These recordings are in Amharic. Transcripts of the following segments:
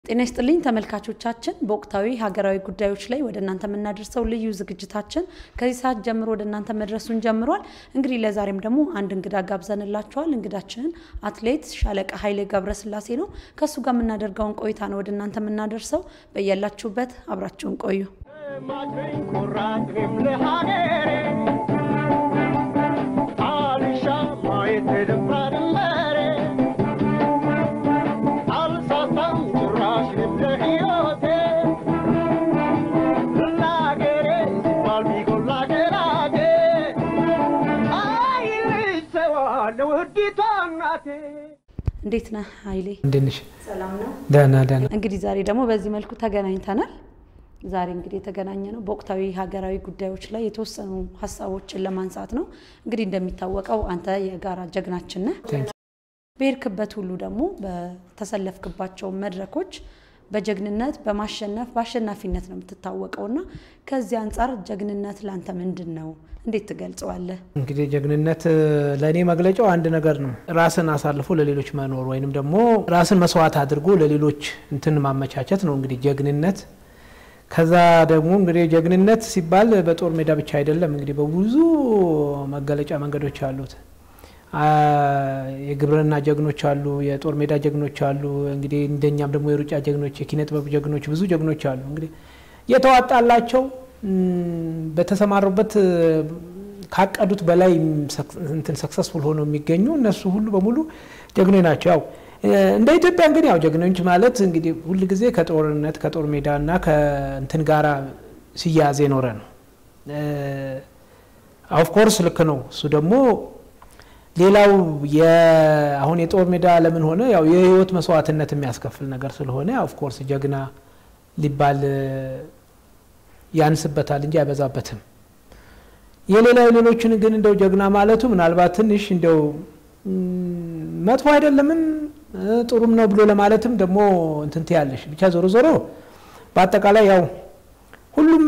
ጤና ይስጥልኝ ተመልካቾቻችን፣ በወቅታዊ ሀገራዊ ጉዳዮች ላይ ወደ እናንተ የምናደርሰው ልዩ ዝግጅታችን ከዚህ ሰዓት ጀምሮ ወደ እናንተ መድረሱን ጀምሯል። እንግዲህ ለዛሬም ደግሞ አንድ እንግዳ ጋብዘንላችኋል። እንግዳችንን አትሌት ሻለቃ ኃይሌ ገብረስላሴ ነው። ከእሱ ጋር የምናደርገውን ቆይታ ነው ወደ እናንተ የምናደርሰው። በያላችሁበት አብራችሁን ቆዩ። እንዴት ነህ ኃይሌ? እንዴት ነሽ? ሰላም ነው። ደህና ደህና። እንግዲህ ዛሬ ደግሞ በዚህ መልኩ ተገናኝተናል። ዛሬ እንግዲህ የተገናኘ ነው በወቅታዊ ሀገራዊ ጉዳዮች ላይ የተወሰኑ ሀሳቦችን ለማንሳት ነው። እንግዲህ እንደሚታወቀው አንተ የጋራ ጀግናችን ነህ። በሄድክበት ሁሉ ደግሞ በተሰለፍክባቸው መድረኮች በጀግንነት በማሸነፍ በአሸናፊነት ነው የምትታወቀው እና ከዚህ አንጻር ጀግንነት ለአንተ ምንድን ነው? እንዴት ትገልጸዋለህ? እንግዲህ ጀግንነት ለእኔ መግለጫው አንድ ነገር ነው። ራስን አሳልፎ ለሌሎች መኖር ወይንም ደግሞ ራስን መስዋዕት አድርጎ ለሌሎች እንትን ማመቻቸት ነው እንግዲህ ጀግንነት። ከዛ ደግሞ እንግዲህ ጀግንነት ሲባል በጦር ሜዳ ብቻ አይደለም። እንግዲህ በብዙ መገለጫ መንገዶች አሉት። የግብርና ጀግኖች አሉ፣ የጦር ሜዳ ጀግኖች አሉ። እንግዲህ እንደኛም ደግሞ የሩጫ ጀግኖች፣ የኪነ ጥበብ ጀግኖች፣ ብዙ ጀግኖች አሉ። እንግዲህ የተዋጣላቸው በተሰማሩበት ካቀዱት በላይ እንትን ሰክሰስፉል ሆነው የሚገኙ እነሱ ሁሉ በሙሉ ጀግኖች ናቸው። ያው እንደ ኢትዮጵያ እንግዲህ ያው ጀግኖች ማለት እንግዲህ ሁል ጊዜ ከጦርነት ከጦር ሜዳ እና ከእንትን ጋራ ሲያያዝ የኖረ ነው። ኦፍኮርስ ልክ ነው። እሱ ደግሞ ሌላው አሁን የጦር ሜዳ ለምን ሆነ ያው የህይወት መስዋዕትነት የሚያስከፍል ነገር ስለሆነ ኦፍኮርስ ጀግና ሊባል ያንስበታል እንጂ አይበዛበትም። የሌላ የሌሎችን ግን እንደው ጀግና ማለቱ ምናልባት ትንሽ እንደው መጥፎ አይደለምም ጥሩም ነው ብሎ ለማለትም ደግሞ እንትንት ያለሽ ብቻ ዞሮ ዞሮ በአጠቃላይ ያው ሁሉም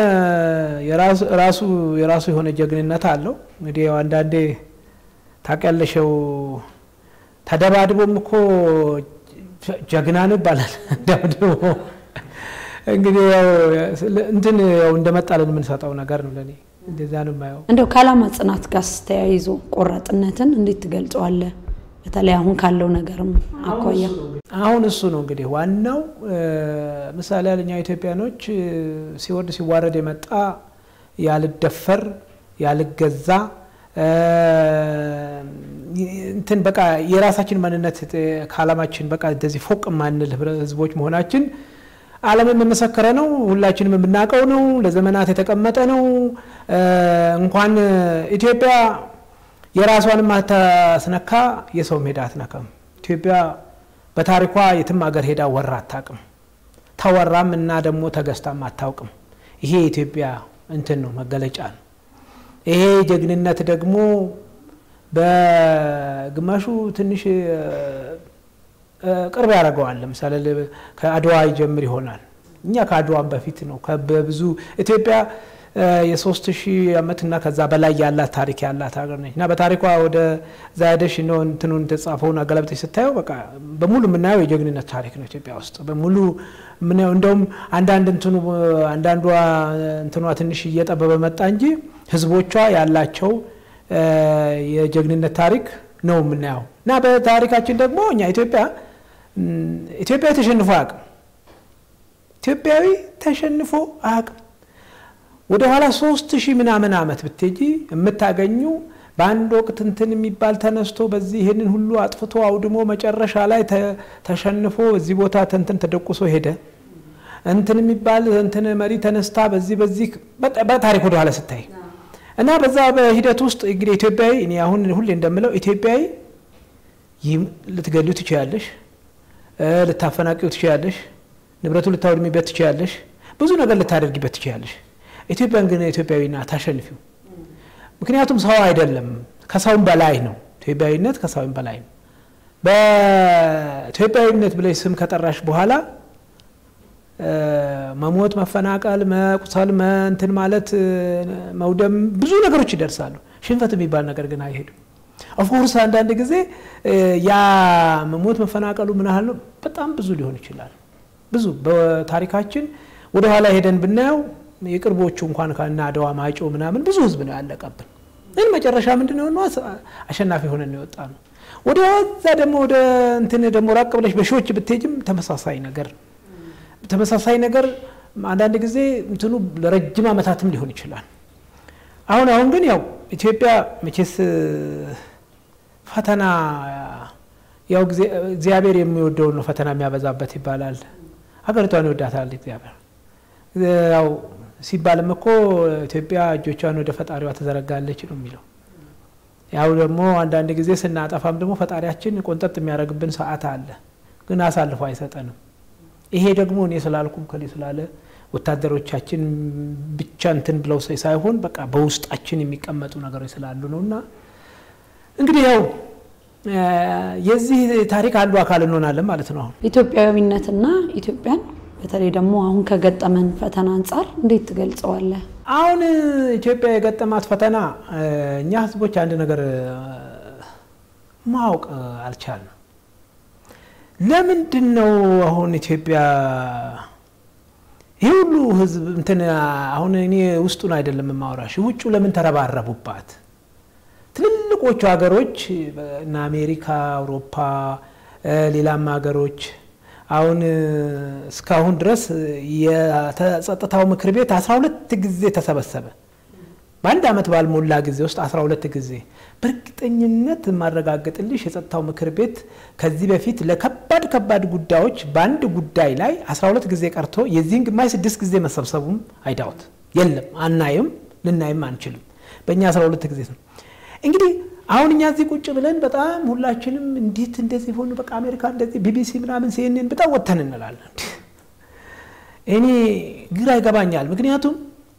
ራሱ የራሱ የሆነ ጀግንነት አለው። እንግዲህ ያው አንዳንዴ ታውቂያለሽው ተደባድቦም እኮ ጀግና ነው ይባላል። ደብድቦ እንግዲህ ያው እንትን ያው እንደመጣለን የምንሰጠው ነገር ነው። ለእኔ እንደዛ ነው የማየው። እንደው ከዓላማ ጽናት ጋር ተያይዞ ቆራጥነትን እንዴት ትገልጸዋለህ? በተለይ አሁን ካለው ነገርም አኳያ አሁን እሱ ነው እንግዲህ ዋናው ምሳሌ ያለኛ ኢትዮጵያኖች ሲወርድ ሲዋረድ የመጣ ያልደፈር ያልገዛ እንትን በቃ የራሳችን ማንነት ከዓላማችን በቃ እንደዚህ ፎቅ ማንል ህዝቦች መሆናችን ዓለምን የመሰከረ ነው። ሁላችንም የምናውቀው ነው። ለዘመናት የተቀመጠ ነው። እንኳን ኢትዮጵያ የራሷንም አታስነካ የሰው ሜዳ አትነካም። ኢትዮጵያ በታሪኳ የትም ሀገር ሄዳ ወራ አታውቅም። ተወራም እና ደግሞ ተገዝታም አታውቅም። ይሄ የኢትዮጵያ እንትን ነው መገለጫ ነው። ይሄ ጀግንነት ደግሞ በግማሹ ትንሽ ቅርብ ያደርገዋል። ለምሳሌ ከአድዋ ይጀምር ይሆናል። እኛ ከአድዋም በፊት ነው። በብዙ ኢትዮጵያ የሶስት ሺህ ዓመት እና ከዛ በላይ ያላት ታሪክ ያላት ሀገር ነች እና በታሪኳ ወደ ዛያደሽ ነው እንትኑን የተጻፈውን አገላብጠሽ ስታየው በቃ በሙሉ የምናየው የጀግንነት ታሪክ ነው ኢትዮጵያ ውስጥ በሙሉ የምናየው። እንደውም አንዳንድ እንትኑ አንዳንዷ እንትኗ ትንሽ እየጠበበ መጣ እንጂ ህዝቦቿ ያላቸው የጀግንነት ታሪክ ነው የምናየው እና በታሪካችን ደግሞ እኛ ኢትዮጵያ ኢትዮጵያዊ ተሸንፎ አያውቅም። ኢትዮጵያዊ ተሸንፎ አያውቅም። ወደ ኋላ ሶስት ሺህ ምናምን ዓመት ብትሄጂ የምታገኙ በአንድ ወቅት እንትን የሚባል ተነስቶ በዚህ ይህንን ሁሉ አጥፍቶ አውድሞ መጨረሻ ላይ ተሸንፎ እዚህ ቦታ እንትን ተደቁሶ ሄደ እንትን የሚባል እንትን መሪ ተነስታ በዚህ በዚህ በታሪክ ወደ ኋላ ስታይ እና በዛ በሂደት ውስጥ እንግዲህ ኢትዮጵያዊ እኔ አሁን ሁሌ እንደምለው ኢትዮጵያዊ ልትገሊው ትችያለሽ፣ ልታፈናቂው ትችያለሽ፣ ንብረቱ ልታወድሚበት ትችያለሽ፣ ብዙ ነገር ልታደርጊበት ትችያለሽ። ኢትዮጵያን ግን ኢትዮጵያዊና ታሸንፊው። ምክንያቱም ሰው አይደለም ከሰውም በላይ ነው። ኢትዮጵያዊነት ከሰውም በላይ ነው። በኢትዮጵያዊነት ብለሽ ስም ከጠራሽ በኋላ መሞት፣ መፈናቀል፣ መቁሰል፣ እንትን ማለት መውደም፣ ብዙ ነገሮች ይደርሳሉ። ሽንፈት የሚባል ነገር ግን አይሄድም። ኦፍኮርስ አንዳንድ ጊዜ ያ መሞት መፈናቀሉ ምን ያህል ነው? በጣም ብዙ ሊሆን ይችላል። ብዙ በታሪካችን ወደኋላ ሄደን ብናየው የቅርቦቹ እንኳን ከና አድዋ ማይጮ ምናምን ብዙ ህዝብ ነው ያለቀብን። ግን መጨረሻ ምንድን ነው አሸናፊ ሆነን የወጣ ነው። ወደዛ ደግሞ ወደ እንትን ደግሞ ራቅ ብለሽ በሺዎች ብትሄጅም ተመሳሳይ ነገር ተመሳሳይ ነገር አንዳንድ ጊዜ እንትኑ ለረጅም ዓመታትም ሊሆን ይችላል። አሁን አሁን ግን ያው ኢትዮጵያ መቼስ ፈተና ያው እግዚአብሔር የሚወደውን ነው ፈተና የሚያበዛበት ይባላል። ሀገሪቷን ይወዳታል እግዚአብሔር። ያው ሲባልም እኮ ኢትዮጵያ እጆቿን ወደ ፈጣሪዋ ትዘረጋለች ነው የሚለው። ያው ደግሞ አንዳንድ ጊዜ ስናጠፋም ደግሞ ፈጣሪያችን ቆንጠጥ የሚያደርግብን ሰዓት አለ፣ ግን አሳልፎ አይሰጠንም። ይሄ ደግሞ እኔ ስላልኩም ከሌ ስላለ ወታደሮቻችን ብቻ እንትን ብለው ሳይሆን በቃ በውስጣችን የሚቀመጡ ነገሮች ስላሉ ነው እና እንግዲህ ያው የዚህ ታሪክ አንዱ አካል እንሆናለን ማለት ነው። አሁን ኢትዮጵያዊነትና ኢትዮጵያን በተለይ ደግሞ አሁን ከገጠመን ፈተና አንጻር እንዴት ትገልጸዋለህ? አሁን ኢትዮጵያ የገጠማት ፈተና እኛ ሕዝቦች አንድ ነገር ማወቅ አልቻልንም። ለምንድን ነው አሁን ኢትዮጵያ ይህ ሁሉ ሕዝብ እንትን አሁን እኔ ውስጡን አይደለም የማወራሽ፣ ውጩ ለምን ተረባረቡባት? ትልልቆቹ ሀገሮች እነ አሜሪካ፣ አውሮፓ፣ ሌላም ሀገሮች አሁን እስካሁን ድረስ የጸጥታው ምክር ቤት አስራ ሁለት ጊዜ ተሰበሰበ። በአንድ ዓመት ባልሞላ ጊዜ ውስጥ አስራ ሁለት ጊዜ። በእርግጠኝነት የማረጋግጥልሽ የጸጥታው ምክር ቤት ከዚህ በፊት ለከባድ ከባድ ጉዳዮች በአንድ ጉዳይ ላይ አስራ ሁለት ጊዜ ቀርቶ የዚህን ግማሽ ስድስት ጊዜ መሰብሰቡም አይዳውት የለም። አናይም፣ ልናይም አንችልም። በእኛ አስራ ሁለት ጊዜ ነው እንግዲህ አሁን እኛ እዚህ ቁጭ ብለን በጣም ሁላችንም እንዴት እንደዚህ ሆኑ፣ በቃ አሜሪካ እንደዚህ ቢቢሲ ምናምን ሲኤንኤን በጣም ወተን እንላለን። እኔ ግራ ይገባኛል። ምክንያቱም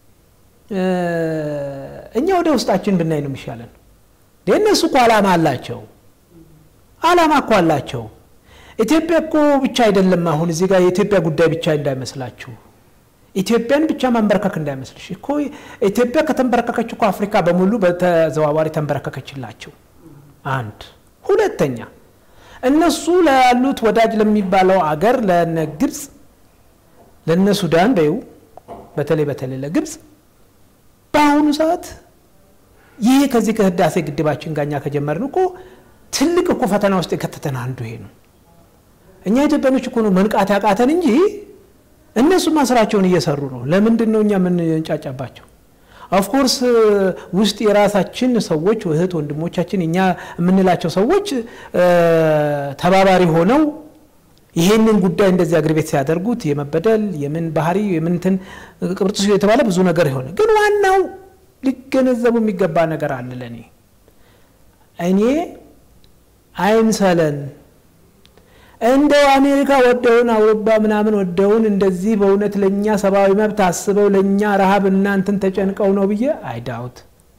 እኛ ወደ ውስጣችን ብናይ ነው የሚሻለን። እነሱ እኮ አላማ አላቸው፣ አላማ እኮ አላቸው። ኢትዮጵያ እኮ ብቻ አይደለም። አሁን እዚህ ጋር የኢትዮጵያ ጉዳይ ብቻ እንዳይመስላችሁ ኢትዮጵያን ብቻ ማንበረከክ እንዳይመስልሽ እኮ ኢትዮጵያ ከተንበረከከች እኮ አፍሪካ በሙሉ በተዘዋዋሪ ተንበረከከችላቸው። አንድ ሁለተኛ እነሱ ላሉት ወዳጅ ለሚባለው አገር ለነ ግብፅ ለነ ሱዳን በይው በተለይ በተለይ ለግብፅ በአሁኑ ሰዓት ይሄ ከዚህ ከህዳሴ ግድባችን ጋር እኛ ከጀመርን እኮ ትልቅ እኮ ፈተና ውስጥ የከተተን አንዱ ይሄ ነው። እኛ ኢትዮጵያኖች እኮ ነው መንቃት ያቃተን እንጂ እነሱማ ስራቸውን እየሰሩ ነው። ለምንድን ነው እኛ የምንጫጫባቸው? ኦፍኮርስ ውስጥ የራሳችን ሰዎች እህት ወንድሞቻችን እኛ የምንላቸው ሰዎች ተባባሪ ሆነው ይሄንን ጉዳይ እንደዚህ አገር ቤት ሲያደርጉት የመበደል የምን ባህሪ የምንትን ቅብርጥሱ የተባለ ብዙ ነገር የሆነ ግን ዋናው ሊገነዘቡ የሚገባ ነገር አለ። ለእኔ እኔ አይምሰለን እንደው አሜሪካ ወደውን አውሮፓ ምናምን ወደውን እንደዚህ በእውነት ለእኛ ሰብአዊ መብት አስበው ለእኛ ረሃብ እናንትን ተጨንቀው ነው ብዬ አይዳውት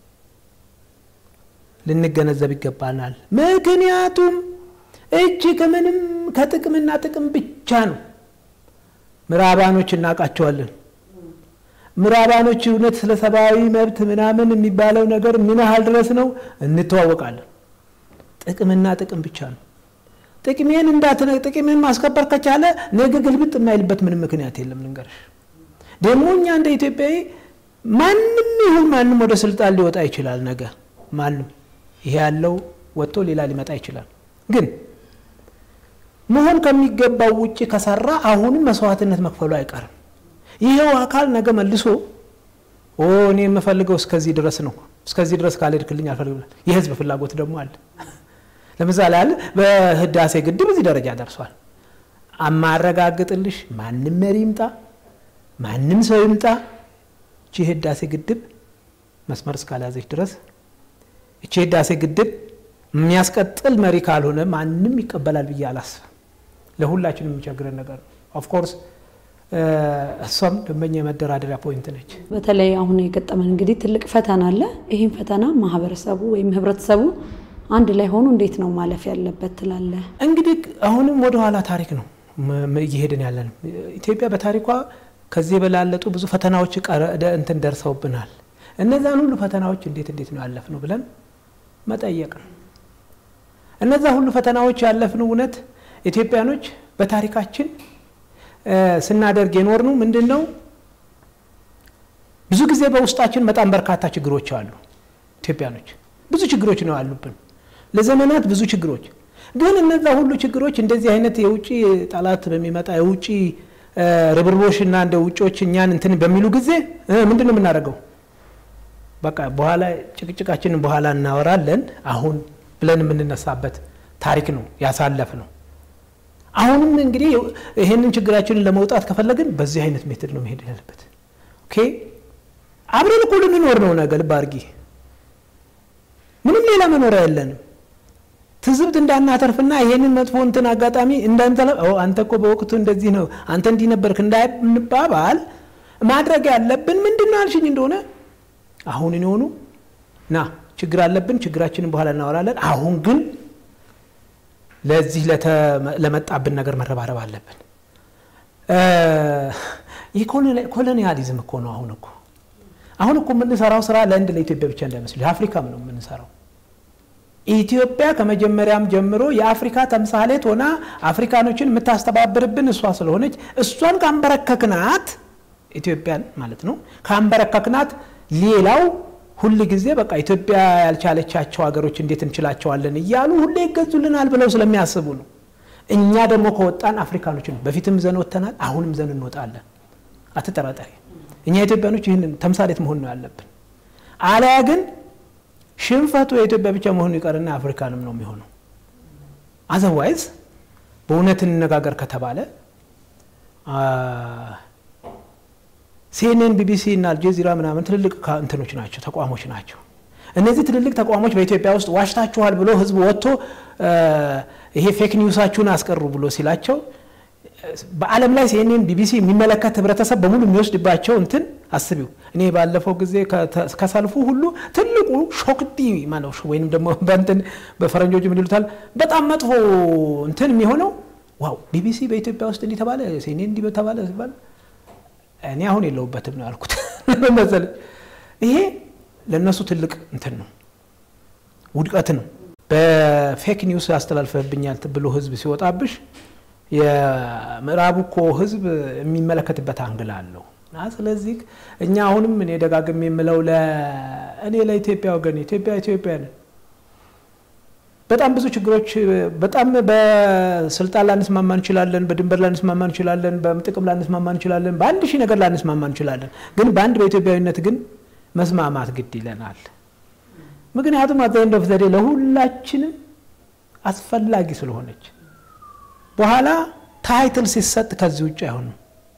ልንገነዘብ ይገባናል። ምክንያቱም እጅ ከምንም ከጥቅምና ጥቅም ብቻ ነው። ምዕራባኖች እናውቃቸዋለን። ምዕራባኖች እውነት ስለ ሰብአዊ መብት ምናምን የሚባለው ነገር ምን ያህል ድረስ ነው እንተዋወቃለን። ጥቅምና ጥቅም ብቻ ነው። ጥቅሜን እንዳትነ ጥቅሜን ማስከበር ከቻለ ነገ ግልብጥ የማይልበት ምንም ምክንያት የለም። ልንገርሽ ደግሞ እኛ እንደ ኢትዮጵያዊ ማንም ይሁን ማንም ወደ ስልጣን ሊወጣ ይችላል። ነገ ማንም ይሄ ያለው ወጥቶ ሌላ ሊመጣ ይችላል። ግን መሆን ከሚገባው ውጭ ከሰራ አሁንም መስዋዕትነት መክፈሉ አይቀርም። ይሄው አካል ነገ መልሶ ኦ እኔ የምፈልገው እስከዚህ ድረስ ነው፣ እስከዚህ ድረስ ካልሄድክልኝ አልፈልግም። የህዝብ ፍላጎት ደግሞ አለ። ለምሳሌ ያለ በህዳሴ ግድብ እዚህ ደረጃ ደርሷል። አማረጋግጥልሽ ማንም መሪ ይምጣ ማንም ሰው ይምጣ እቺ ህዳሴ ግድብ መስመር እስካልያዘች ድረስ እቺ ህዳሴ ግድብ የሚያስቀጥል መሪ ካልሆነ ማንም ይቀበላል ብዬ አላስብም። ለሁላችን የሚቸግረን ነገር ነው። ኦፍኮርስ እሷም ደንበኛ የመደራደሪያ ፖይንት ነች። በተለይ አሁን የገጠመን እንግዲህ ትልቅ ፈተና አለ። ይህም ፈተና ማህበረሰቡ ወይም ህብረተሰቡ አንድ ላይ ሆኖ እንዴት ነው ማለፍ ያለበት ትላለህ? እንግዲህ አሁንም ወደኋላ ታሪክ ነው እየሄድን ያለን። ኢትዮጵያ በታሪኳ ከዚህ የበላለጡ ብዙ ፈተናዎች እንትን ደርሰውብናል። እነዛን ሁሉ ፈተናዎች እንዴት እንዴት ነው ያለፍነው ብለን መጠየቅ ነው። እነዛ ሁሉ ፈተናዎች ያለፍነው እውነት ኢትዮጵያኖች በታሪካችን ስናደርግ የኖርነው ምንድን ነው? ብዙ ጊዜ በውስጣችን በጣም በርካታ ችግሮች አሉ። ኢትዮጵያኖች ብዙ ችግሮች ነው ያሉብን፣ ለዘመናት ብዙ ችግሮች። ግን እነዛ ሁሉ ችግሮች እንደዚህ አይነት የውጭ ጠላት በሚመጣ የውጭ ርብርቦሽ እና እንደ ውጮች እኛን እንትን በሚሉ ጊዜ ምንድን ነው የምናደርገው? በቃ በኋላ ጭቅጭቃችንን በኋላ እናወራለን አሁን ብለን የምንነሳበት ታሪክ ነው ያሳለፍ ነው። አሁንም እንግዲህ ይህንን ችግራችንን ለመውጣት ከፈለግን በዚህ አይነት ሜትድ ነው መሄድ ያለበት። ኦኬ አብረን እኮ ልንኖር ነው ነገ ልብ አድርጊ። ምንም ሌላ መኖሪያ የለንም። ትዝብት እንዳናተርፍና ይሄንን መጥፎ እንትን አጋጣሚ እንዳንተለ አንተ እኮ በወቅቱ እንደዚህ ነው አንተ እንዲህ ነበርክ እንዳንባባል ማድረግ ያለብን ምንድን ነው አልሽኝ እንደሆነ አሁን የሆኑ ና ችግር አለብን፣ ችግራችንን በኋላ እናወራለን። አሁን ግን ለዚህ ለመጣብን ነገር መረባረብ አለብን። ይህ ኮሎኒያሊዝም እኮ ነው። አሁን እኮ አሁን እኮ የምንሰራው ስራ ለአንድ ለኢትዮጵያ ብቻ እንዳይመስል የአፍሪካም ነው የምንሰራው። ኢትዮጵያ ከመጀመሪያም ጀምሮ የአፍሪካ ተምሳሌት ሆና አፍሪካኖችን የምታስተባብርብን እሷ ስለሆነች እሷን ካንበረከክናት ኢትዮጵያን ማለት ነው ካንበረከክናት ሌላው ሁል ጊዜ በቃ ኢትዮጵያ ያልቻለቻቸው ሀገሮች እንዴት እንችላቸዋለን እያሉ ሁሌ ይገዙልናል ብለው ስለሚያስቡ ነው። እኛ ደግሞ ከወጣን አፍሪካኖችን በፊትም ዘን ወጥተናል፣ አሁንም ዘን እንወጣለን። አትጠራጠሪ። እኛ ኢትዮጵያኖች ይህንን ተምሳሌት መሆን ነው ያለብን። አለያ ግን ሽንፈቱ የኢትዮጵያ ብቻ መሆኑ ይቀርና አፍሪካንም ነው የሚሆነው። አዘርዋይዝ በእውነት እንነጋገር ከተባለ ሲኤንኤን፣ ቢቢሲ እና አልጀዚራ ምናምን ትልልቅ እንትኖች ናቸው፣ ተቋሞች ናቸው። እነዚህ ትልልቅ ተቋሞች በኢትዮጵያ ውስጥ ዋሽታችኋል ብሎ ህዝብ ወጥቶ ይሄ ፌክ ኒውሳችሁን አስቀሩ ብሎ ሲላቸው በዓለም ላይ ሲኤንኤን፣ ቢቢሲ የሚመለከት ህብረተሰብ በሙሉ የሚወስድባቸው እንትን አስቢው። እኔ ባለፈው ጊዜ ከሰልፉ ሁሉ ትልቁ ሾክዲ ማለት ወይም ደግሞ በእንትን በፈረንጆች ምን ይሉታል በጣም መጥፎ እንትን የሚሆነው ዋው ቢቢሲ በኢትዮጵያ ውስጥ እንዲህ ተባለ፣ ሲኤንኤን እንዲህ ተባለ ሲባል እኔ አሁን የለውበትም ነው ያልኩት መሰለኝ። ይሄ ለእነሱ ትልቅ እንትን ነው፣ ውድቀት ነው። በፌክ ኒውስ ያስተላልፈብኛል ብሎ ህዝብ ሲወጣብሽ የምዕራቡ እኮ ህዝብ የሚመለከትበት አንግል አለው እና ስለዚህ እኛ አሁንም እኔ ደጋግሜ የምለው እኔ ለኢትዮጵያ ወገን ኢትዮጵያ ኢትዮጵያ ነን። በጣም ብዙ ችግሮች በጣም በስልጣን ላንስማማ እንችላለን፣ በድንበር ላንስማማ እንችላለን፣ በጥቅም ላንስማማ እንችላለን፣ በአንድ ሺህ ነገር ላንስማማ እንችላለን። ግን በአንድ በኢትዮጵያዊነት ግን መስማማት ግድ ይለናል። ምክንያቱም አዛይንድ ኦፍ ዘዴ ለሁላችንም አስፈላጊ ስለሆነች በኋላ ታይትል ሲሰጥ ከዚህ ውጭ አይሆንም።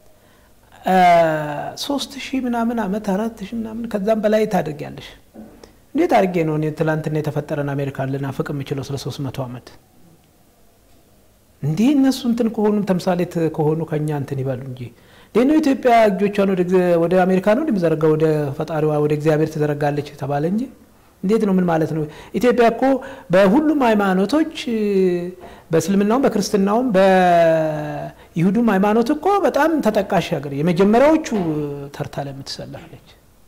ሶስት ሺህ ምናምን አመት አራት ሺህ ምናምን ከዛም በላይ ታደርጊያለሽ። እንዴት አድርጌ ነው እኔ ትላንትና የተፈጠረን አሜሪካን ልናፍቅ የምችለው ስለ ሶስት መቶ ዓመት? እንዲህ እነሱ እንትን ከሆኑ ተምሳሌት ከሆኑ ከኛ እንትን ይበሉ እንጂ እንዴት ነው ኢትዮጵያ እጆቿን ወደ አሜሪካ ነው እንደሚዘረጋ ወደ ፈጣሪዋ ወደ እግዚአብሔር ትዘረጋለች ተባለ እንጂ እንዴት ነው? ምን ማለት ነው? ኢትዮጵያ እኮ በሁሉም ሃይማኖቶች በእስልምናውም፣ በክርስትናውም፣ በይሁዱም ሃይማኖት እኮ በጣም ተጠቃሽ ሀገር የመጀመሪያዎቹ ተርታ ላይ የምትሰለፍለች።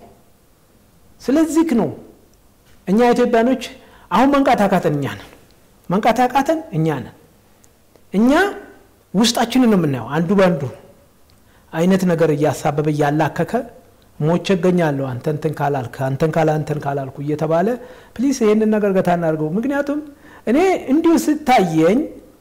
ስለዚህ ነው እኛ ኢትዮጵያኖች አሁን መንቃት አቃተን እኛ ነን። መንቃት አቃተን እኛ ነን። እኛ ውስጣችንን ነው የምናየው። አንዱ በአንዱ አይነት ነገር እያሳበበ እያላከከ ሞቼ እገኛለሁ አንተ እንትን ካላልክ አንተን ካላ እንትን ካላልኩ እየተባለ ፕሊስ ይህንን ነገር ገታ እናድርገው። ምክንያቱም እኔ እንዲሁ ስታየኝ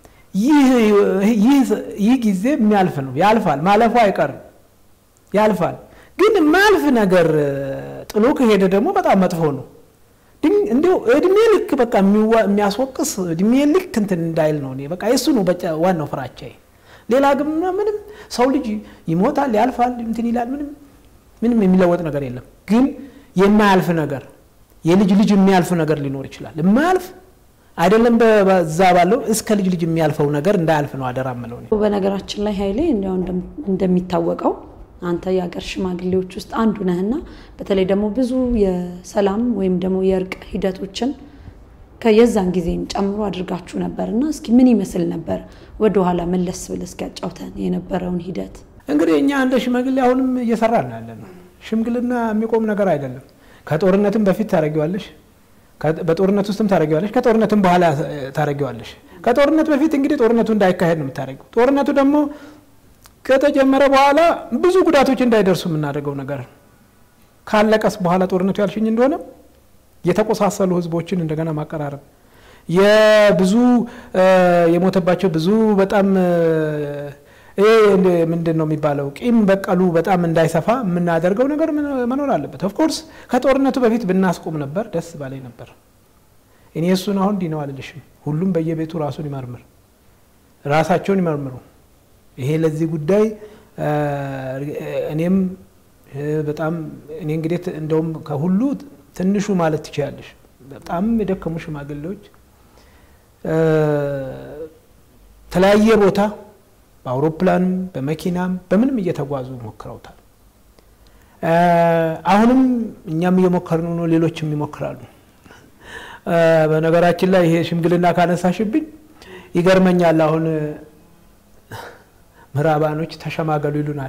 ይህ ጊዜ የሚያልፍ ነው፣ ያልፋል፣ ማለፉ አይቀርም፣ ያልፋል። ግን የማያልፍ ነገር ጥሎ ከሄደ ደግሞ በጣም መጥፎ ነው። እንዲሁ እድሜ ልክ በቃ የሚያስወቅስ እድሜ ልክ እንትን እንዳይል ነው። እኔ በቃ የሱ ነው ዋናው ፍራቻዬ። ሌላ ግን ምንም ሰው ልጅ ይሞታል፣ ያልፋል፣ እንትን ይላል ምንም ምንም የሚለወጥ ነገር የለም። ግን የማያልፍ ነገር የልጅ ልጅ የሚያልፍ ነገር ሊኖር ይችላል። የማያልፍ አይደለም በዛ ባለው እስከ ልጅ ልጅ የሚያልፈው ነገር እንዳያልፍ ነው አደራ ምለው። በነገራችን ላይ ኃይሌ እንዲያው እንደሚታወቀው አንተ የሀገር ሽማግሌዎች ውስጥ አንዱ ነህና በተለይ ደግሞ ብዙ የሰላም ወይም ደግሞ የእርቅ ሂደቶችን ከየዛን ጊዜም ጨምሮ አድርጋችሁ ነበር እና እስኪ ምን ይመስል ነበር? ወደኋላ መለስ ብለህ እስኪ ያጫውተን የነበረውን ሂደት። እንግዲህ እኛ እንደ ሽማግሌ አሁንም እየሰራን ያለ ነው። ሽምግልና የሚቆም ነገር አይደለም። ከጦርነትም በፊት ታደርጊዋለሽ፣ በጦርነት ውስጥም ታደርጊዋለሽ፣ ከጦርነትም በኋላ ታደርጊዋለሽ። ከጦርነት በፊት እንግዲህ ጦርነቱ እንዳይካሄድ ነው የምታደርጊው። ጦርነቱ ደግሞ ከተጀመረ በኋላ ብዙ ጉዳቶች እንዳይደርሱ የምናደርገው ነገር ካለቀስ በኋላ ጦርነቱ ያልሽኝ እንደሆነ የተቆሳሰሉ ህዝቦችን እንደገና ማቀራረብ የብዙ የሞተባቸው ብዙ በጣም ይሄ ምንድን ነው የሚባለው ቂም በቀሉ በጣም እንዳይሰፋ የምናደርገው ነገር መኖር አለበት። ኦፍኮርስ ከጦርነቱ በፊት ብናስቆም ነበር ደስ ባላይ ነበር። እኔ እሱን አሁን እንዲህ ነው አልልሽም። ሁሉም በየቤቱ ራሱን ይመርምር፣ ራሳቸውን ይመርምሩ። ይሄ ለዚህ ጉዳይ እኔም በጣም እኔ እንግዲህ እንደውም ከሁሉ ትንሹ ማለት ትችላለሽ። በጣም የደከሙ ሽማግሌዎች ተለያየ ቦታ በአውሮፕላንም በመኪናም በምንም እየተጓዙ ሞክረውታል። አሁንም እኛም እየሞከርን ነው፣ ሌሎችም ይሞክራሉ። በነገራችን ላይ ይሄ ሽምግልና ካነሳሽብኝ ይገርመኛል። አሁን ምዕራባኖች ተሸማገሉ ይሉናል።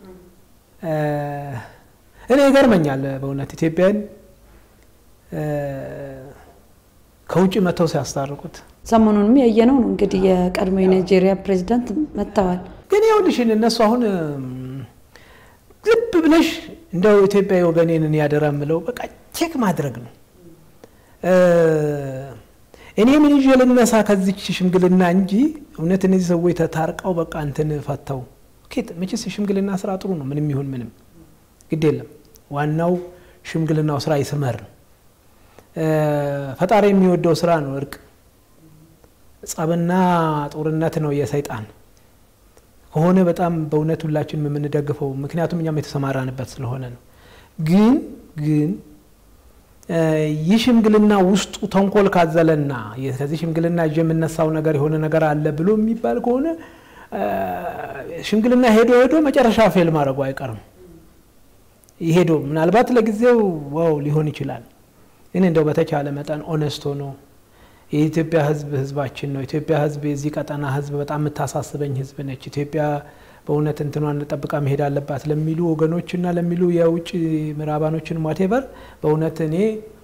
እኔ ይገርመኛል በእውነት ኢትዮጵያን ከውጭ መጥተው ሲያስታርቁት ሰሞኑንም ያየነው ነው እንግዲህ የቀድሞ የናይጄሪያ ፕሬዚዳንት መጥተዋል። ግን ይኸውልሽን እነሱ አሁን ልብ ብለሽ እንደው ኢትዮጵያ ወገኔንን ያደራ ምለው በቃ ቼክ ማድረግ ነው። እኔ ምን ይዤ ልነሳ ከዚች ሽምግልና እንጂ እውነት እነዚህ ሰዎች ተታርቀው በቃ እንትን ፈተው መቼስ የሽምግልና ስራ ጥሩ ነው። ምንም ይሁን ምንም ግድ የለም። ዋናው ሽምግልናው ስራ ይስመር ነው። ፈጣሪ የሚወደው ስራ ነው እርቅ። ጸብና ጦርነት ነው የሰይጣን ከሆነ በጣም በእውነት ሁላችንም የምንደግፈው ምክንያቱም እኛም የተሰማራንበት ስለሆነ ነው። ግን ግን ይህ ሽምግልና ውስጡ ተንኮል ካዘለና ከዚህ ሽምግልና ይዤ የምነሳው ነገር የሆነ ነገር አለ ብሎ የሚባል ከሆነ ሽምግልና ሄዶ ሄዶ መጨረሻ ፌል ማድረጉ አይቀርም። ሄዶ ምናልባት ለጊዜው ዋው ሊሆን ይችላል። ግን እንደው በተቻለ መጠን ኦነስቶ ነው የኢትዮጵያ ሕዝብ ሕዝባችን ነው። ኢትዮጵያ ሕዝብ የዚህ ቀጠና ሕዝብ በጣም የምታሳስበኝ ሕዝብ ነች። ኢትዮጵያ በእውነት እንትኗን ጠብቃ መሄድ አለባት ለሚሉ ወገኖችና ለሚሉ የውጭ ምዕራባኖችን ዋቴቨር በእውነት እኔ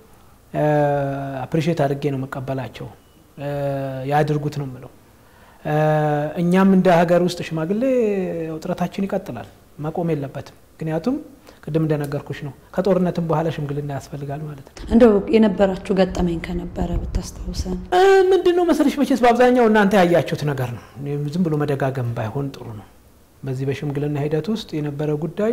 አፕሪሼት አድርጌ ነው መቀበላቸው። ያድርጉት ነው የምለው። እኛም እንደ ሀገር ውስጥ ሽማግሌ ውጥረታችን ይቀጥላል፣ መቆም የለበትም። ምክንያቱም ቅድም እንደነገርኩሽ ነው ከጦርነትም በኋላ ሽምግልና ያስፈልጋል ማለት ነው። እንደው የነበራችሁ ገጠመኝ ከነበረ ብታስታውሰን። ምንድን ነው መሰለሽ፣ መቼስ በአብዛኛው እናንተ ያያችሁት ነገር ነው። ዝም ብሎ መደጋገም ባይሆን ጥሩ ነው። በዚህ በሽምግልና ሂደት ውስጥ የነበረ ጉዳይ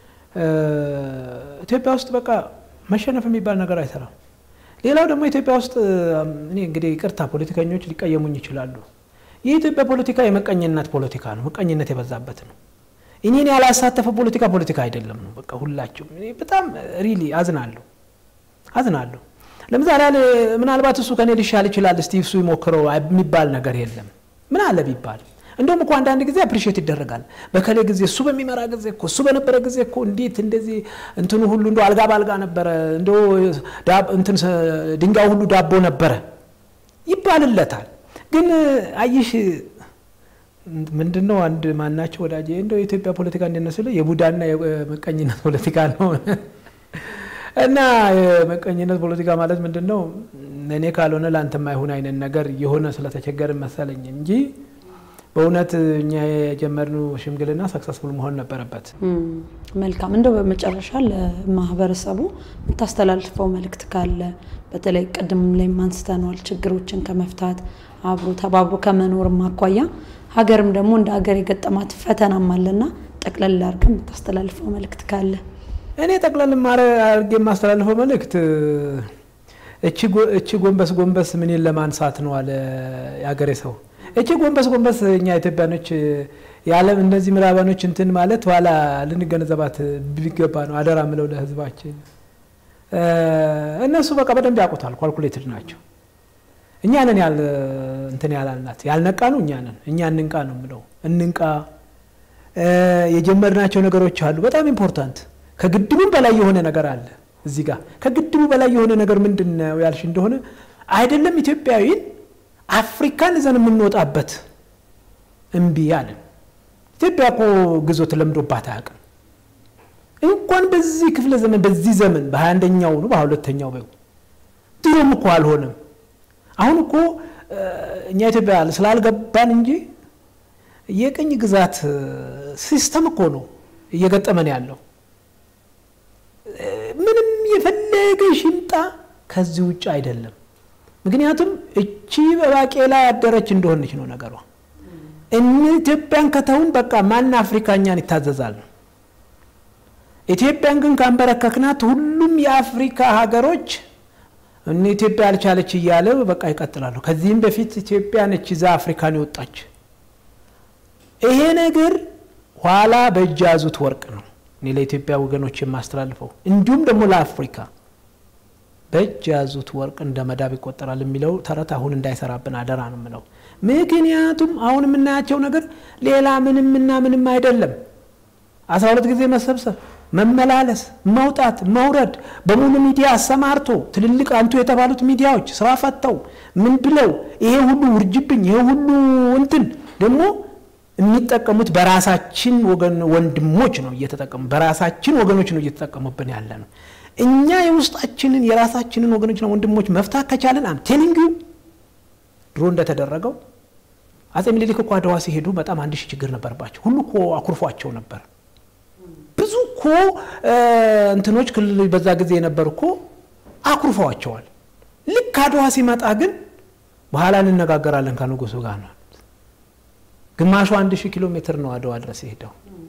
ኢትዮጵያ ውስጥ በቃ መሸነፍ የሚባል ነገር አይሰራም። ሌላው ደግሞ ኢትዮጵያ ውስጥ እኔ እንግዲህ ይቅርታ ፖለቲከኞች ሊቀየሙኝ ይችላሉ። የኢትዮጵያ ፖለቲካ የመቀኝነት ፖለቲካ ነው። መቀኝነት የበዛበት ነው። እኔን ያላሳተፈ ፖለቲካ ፖለቲካ አይደለም ነው። በቃ ሁላችሁም በጣም ሪሊ አዝናለሁ አዝናለሁ። ለምሳሌ ምናልባት እሱ ከኔ ሊሻል ይችላል፣ እስቲ እሱ ይሞክረው የሚባል ነገር የለም። ምን አለ ቢባል እንደውም እኮ አንዳንድ ጊዜ አፕሪሼት ይደረጋል። በከሌ ጊዜ እሱ በሚመራ ጊዜ እኮ እሱ በነበረ ጊዜ እኮ እንዴት እንደዚህ እንትኑ ሁሉ እንደ አልጋ ባልጋ ነበረ፣ እንደ እንትን ድንጋይ ሁሉ ዳቦ ነበረ ይባልለታል። ግን አይሽ ምንድን ነው አንድ ማናቸው ወዳጅ እንደው የኢትዮጵያ ፖለቲካ እንደነስለ የቡዳና የመቀኝነት ፖለቲካ ነው እና የመቀኝነት ፖለቲካ ማለት ምንድን ነው? እኔ ካልሆነ ለአንተ ማይሆን አይነት ነገር የሆነ ስለተቸገርን መሰለኝ እንጂ በእውነት እኛ የጀመርነው ሽምግልና ሰክሰስፉል መሆን ነበረበት። መልካም። እንደው በመጨረሻ ለማህበረሰቡ የምታስተላልፈው መልእክት ካለ በተለይ ቅድም ላይ አንስተነዋል፣ ችግሮችን ከመፍታት አብሮ ተባብሮ ከመኖርም አኳያ ሀገርም ደግሞ እንደ ሀገር የገጠማት ፈተናም አለና ጠቅለል አድርገን የምታስተላልፈው መልእክት ካለ? እኔ ጠቅለል አድርጌ የማስተላልፈው መልእክት እቺ ጎንበስ ጎንበስ ምንን ለማንሳት ነው አለ የሀገሬ ሰው። እቺ ጎንበስ ጎንበስ እኛ ኢትዮጵያኖች የዓለም እነዚህ ምዕራባኖች እንትን ማለት ኋላ ልንገነዘባት ቢገባ ነው አደራ ምለው ለህዝባችን። እነሱ በቃ በደንብ ያውቁታል፣ ኳልኩሌትድ ናቸው። እኛ ነን ያል እንትን ያላልናት ያልነቃ ነው እኛ ነን። እኛ እንንቃ ነው ምለው፣ እንንቃ። የጀመርናቸው ነገሮች አሉ በጣም ኢምፖርታንት። ከግድቡም በላይ የሆነ ነገር አለ እዚህ ጋር። ከግድቡ በላይ የሆነ ነገር ምንድን ነው ያልሽ እንደሆነ አይደለም ኢትዮጵያዊን አፍሪካን ይዘን የምንወጣበት እምቢ አለን። ኢትዮጵያ እኮ ግዞት ለምዶባት አያውቅም። እንኳን በዚህ ክፍለ ዘመን በዚህ ዘመን በሀያ አንደኛው ነው በሀያ ሁለተኛው በ ድሮም እኮ አልሆነም። አሁን እኮ እኛ ኢትዮጵያ ስላልገባን እንጂ የቅኝ ግዛት ሲስተም እኮ ነው እየገጠመን ያለው። ምንም የፈለገ ሽምጣ ከዚህ ውጭ አይደለም። ምክንያቱም እቺ በባቄላ ያደረች እንደሆነች ነው ነገሯ። እን ኢትዮጵያን ከተውን በቃ ማን አፍሪካኛን ይታዘዛል ነው። ኢትዮጵያን ግን ካንበረከክናት ሁሉም የአፍሪካ ሀገሮች እነ ኢትዮጵያ አልቻለች እያለ በቃ ይቀጥላሉ። ከዚህም በፊት ኢትዮጵያ ነች ይዛ አፍሪካን የወጣች። ይሄ ነገር ኋላ በእጅ ያዙት ወርቅ ነው። እኔ ለኢትዮጵያ ወገኖች የማስተላልፈው እንዲሁም ደግሞ ለአፍሪካ በእጅ ያዙት ወርቅ እንደ መዳብ ይቆጠራል የሚለው ተረት አሁን እንዳይሰራብን አደራ ነው የምለው። ምክንያቱም አሁን የምናያቸው ነገር ሌላ ምንምና ምንም አይደለም። አስራ ሁለት ጊዜ መሰብሰብ፣ መመላለስ፣ መውጣት፣ መውረድ በሙሉ ሚዲያ አሰማርቶ ትልልቅ አንቱ የተባሉት ሚዲያዎች ስራ ፈተው ምን ብለው ይሄ ሁሉ ውርጅብኝ ይሄ ሁሉ እንትን ደግሞ የሚጠቀሙት በራሳችን ወገን ወንድሞች ነው እየተጠቀሙ በራሳችን ወገኖች ነው እየተጠቀሙብን ያለ ነው። እኛ የውስጣችንን የራሳችንን ወገኖችና ወንድሞች መፍታት ከቻለን አም ቴሊንግ ድሮ እንደተደረገው አጼ ምኒልክ እኮ አድዋ ሲሄዱ በጣም አንድ ሺህ ችግር ነበርባቸው። ሁሉ እኮ አኩርፏቸው ነበር። ብዙ እኮ እንትኖች ክልል በዛ ጊዜ የነበር እኮ አኩርፈዋቸዋል። ልክ አድዋ ሲመጣ ግን በኋላ እንነጋገራለን ከንጉሱ ጋር ነው። ግማሹ አንድ ሺህ ኪሎ ሜትር ነው አድዋ ድረስ የሄደው።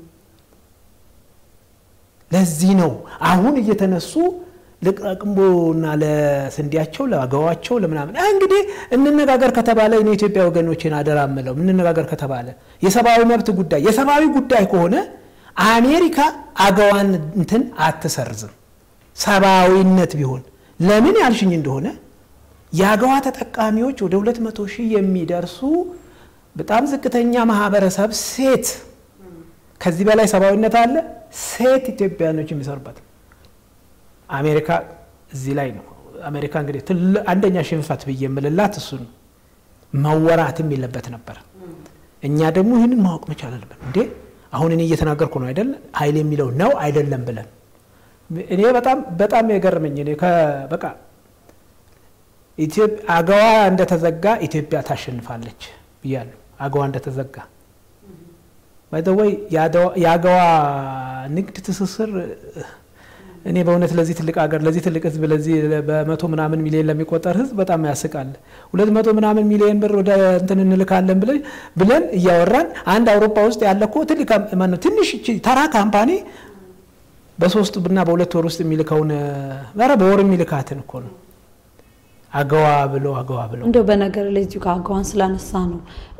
ለዚህ ነው አሁን እየተነሱ ለቅራቅንቦና ለስንዴያቸው ለአገዋቸው ለምናምን እንግዲህ እንነጋገር ከተባለ እኔ የኢትዮጵያ ወገኖችን አደራ ምለው እንነጋገር ከተባለ የሰብአዊ መብት ጉዳይ የሰብአዊ ጉዳይ ከሆነ አሜሪካ አገዋን እንትን አትሰርዝም። ሰብአዊነት ቢሆን ለምን ያልሽኝ እንደሆነ የአገዋ ተጠቃሚዎች ወደ ሁለት መቶ ሺህ የሚደርሱ በጣም ዝቅተኛ ማህበረሰብ ሴት ከዚህ በላይ ሰብአዊነት አለ? ሴት ኢትዮጵያኖች የሚሰሩበት አሜሪካ እዚህ ላይ ነው። አሜሪካ እንግዲህ አንደኛ ሽንፈት ብዬ የምልላት እሱ ነው። መወራትም የለበት ነበር። እኛ ደግሞ ይህንን ማወቅ መቻል አለብን። እንዴ አሁን እኔ እየተናገርኩ ነው አይደለ? ኃይል የሚለው ነው አይደለም ብለን እኔ በጣም በጣም የገረመኝ እኔ በቃ አገዋ እንደተዘጋ ኢትዮጵያ ታሸንፋለች ብያለሁ። አገዋ እንደተዘጋ ባይዘወይ የአገዋ ንግድ ትስስር እኔ በእውነት ለዚህ ትልቅ ሀገር ለዚህ ትልቅ ሕዝብ ለዚህ በመቶ ምናምን ሚሊዮን ለሚቆጠር ሕዝብ በጣም ያስቃል። ሁለት መቶ ምናምን ሚሊዮን ብር ወደ እንትን እንልካለን ብለን እያወራን አንድ አውሮፓ ውስጥ ያለ እኮ ትልቅ ማነው ትንሽ ተራ ካምፓኒ በሶስት ብና በሁለት ወር ውስጥ የሚልከውን ኧረ በወር የሚልካትን እኮ ነው አገዋ ብሎ አገዋ ብሎ እንደው በነገር ላይ እዚሁ ከአገዋን ስላነሳ ነው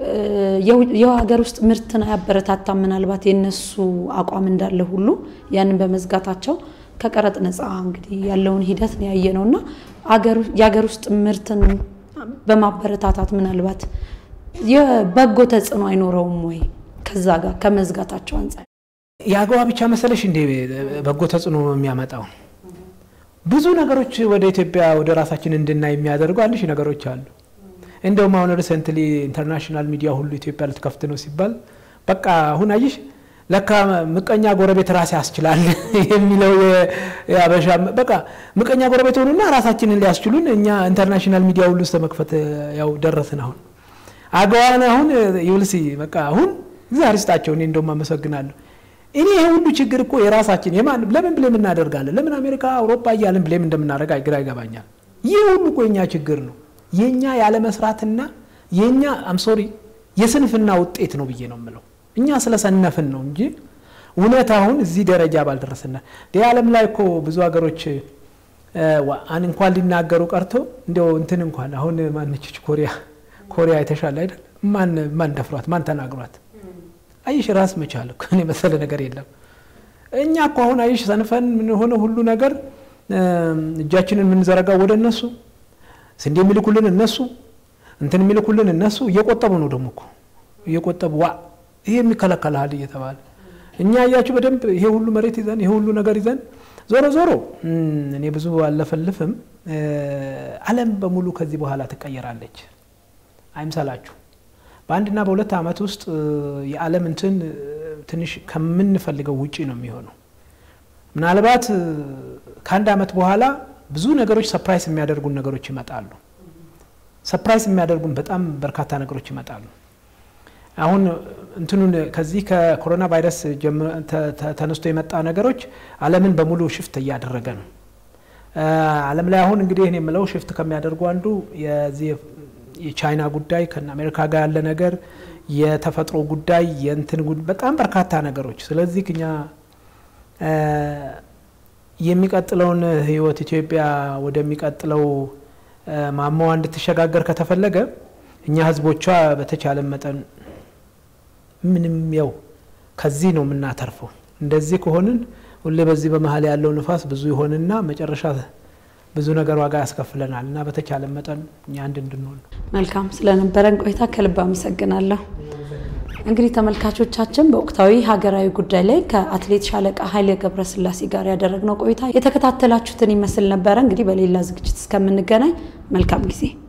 የሀገር ውስጥ ምርትን አያበረታታም። ምናልባት የነሱ አቋም እንዳለ ሁሉ ያንን በመዝጋታቸው ከቀረጥ ነፃ እንግዲህ ያለውን ሂደት ነው ያየ ነው እና የሀገር ውስጥ ምርትን በማበረታታት ምናልባት የበጎ ተጽዕኖ አይኖረውም ወይ? ከዛ ጋር ከመዝጋታቸው አንጻር የአገዋ ብቻ መሰለሽ እንዴ በጎ ተጽዕኖ የሚያመጣው ብዙ ነገሮች ወደ ኢትዮጵያ ወደ ራሳችን እንድናይ የሚያደርጉ አንድ ሺህ ነገሮች አሉ። እንደውም አሁን ሪሰንትሊ ኢንተርናሽናል ሚዲያ ሁሉ ኢትዮጵያ ልትከፍት ነው ሲባል በቃ አሁን አየሽ ለካ ምቀኛ ጎረቤት ራስ ያስችላል የሚለው የአበሻ በቃ ምቀኛ ጎረቤት ሆኑና ራሳችንን ሊያስችሉን እኛ ኢንተርናሽናል ሚዲያ ሁሉ እስከ መክፈት ያው ደረስን። አሁን አገዋን አሁን ይውልሲ በቃ አሁን እግዚአብሔር ይስጣቸው። እኔ እንደውም አመሰግናለሁ። እኔ ይሄ ሁሉ ችግር እኮ የራሳችን የማን ለምን ብሌም እናደርጋለን? ለምን አሜሪካ አውሮፓ እያለን ብሌም እንደምናደርግ ግራ ይገባኛል። ይህ ሁሉ እኮ የኛ ችግር ነው። የኛ ያለመስራትና የኛ አምሶሪ የስንፍና ውጤት ነው ብዬ ነው የምለው። እኛ ስለሰነፍን ነው እንጂ እውነት አሁን እዚህ ደረጃ ባልደረስና የዓለም ላይ እኮ ብዙ ሀገሮች እንኳን ሊናገሩ ቀርቶ እንዲያው እንትን እንኳን አሁን ማነችች ኮሪያ ኮሪያ የተሻለ አይደል? ማን ማን ደፍሯት ማን ተናግሯት? አይሽ ራስ መቻል እኮ እኔ መሰለ ነገር የለም። እኛ እኮ አሁን አይሽ ሰንፈን ምን ሆነ ሁሉ ነገር እጃችንን የምንዘረጋው ወደ እነሱ ስንዴ የሚልኩልን እነሱ እንትን የሚልኩልን እነሱ እየቆጠቡ ነው ደግሞ እኮ እየቆጠቡ ዋ ይሄ የሚከለከልሃል እየተባለ እኛ እያችሁ በደንብ ይሄ ሁሉ መሬት ይዘን ይሄ ሁሉ ነገር ይዘን ዞሮ ዞሮ እኔ ብዙ አለፈልፍም። ዓለም በሙሉ ከዚህ በኋላ ትቀየራለች፣ አይምሰላችሁ። በአንድና በሁለት ዓመት ውስጥ የዓለም እንትን ትንሽ ከምንፈልገው ውጪ ነው የሚሆነው። ምናልባት ከአንድ ዓመት በኋላ ብዙ ነገሮች ሰፕራይስ የሚያደርጉን ነገሮች ይመጣሉ። ሰፕራይስ የሚያደርጉን በጣም በርካታ ነገሮች ይመጣሉ። አሁን እንትኑን ከዚህ ከኮሮና ቫይረስ ተነስቶ የመጣ ነገሮች ዓለምን በሙሉ ሽፍት እያደረገ ነው። ዓለም ላይ አሁን እንግዲህ ይህን የምለው ሽፍት ከሚያደርጉ አንዱ የዚህ የቻይና ጉዳይ ከነ አሜሪካ ጋር ያለ ነገር፣ የተፈጥሮ ጉዳይ፣ የእንትን በጣም በርካታ ነገሮች። ስለዚህ እኛ የሚቀጥለውን ህይወት ኢትዮጵያ ወደሚቀጥለው ማማዋ እንድትሸጋገር ከተፈለገ እኛ ህዝቦቿ በተቻለ መጠን ምንም ያው ከዚህ ነው የምናተርፈው። እንደዚህ ከሆንን ሁሌ በዚህ በመሀል ያለው ንፋስ ብዙ ይሆንና መጨረሻ ብዙ ነገር ዋጋ ያስከፍለናል እና በተቻለ መጠን እኛ አንድ እንድንሆን። መልካም ስለነበረን ቆይታ ከልብ አመሰግናለሁ። እንግዲህ ተመልካቾቻችን በወቅታዊ ሀገራዊ ጉዳይ ላይ ከአትሌት ሻለቃ ኃይሌ ገብረስላሴ ጋር ያደረግነው ቆይታ የተከታተላችሁትን ይመስል ነበረ። እንግዲህ በሌላ ዝግጅት እስከምንገናኝ መልካም ጊዜ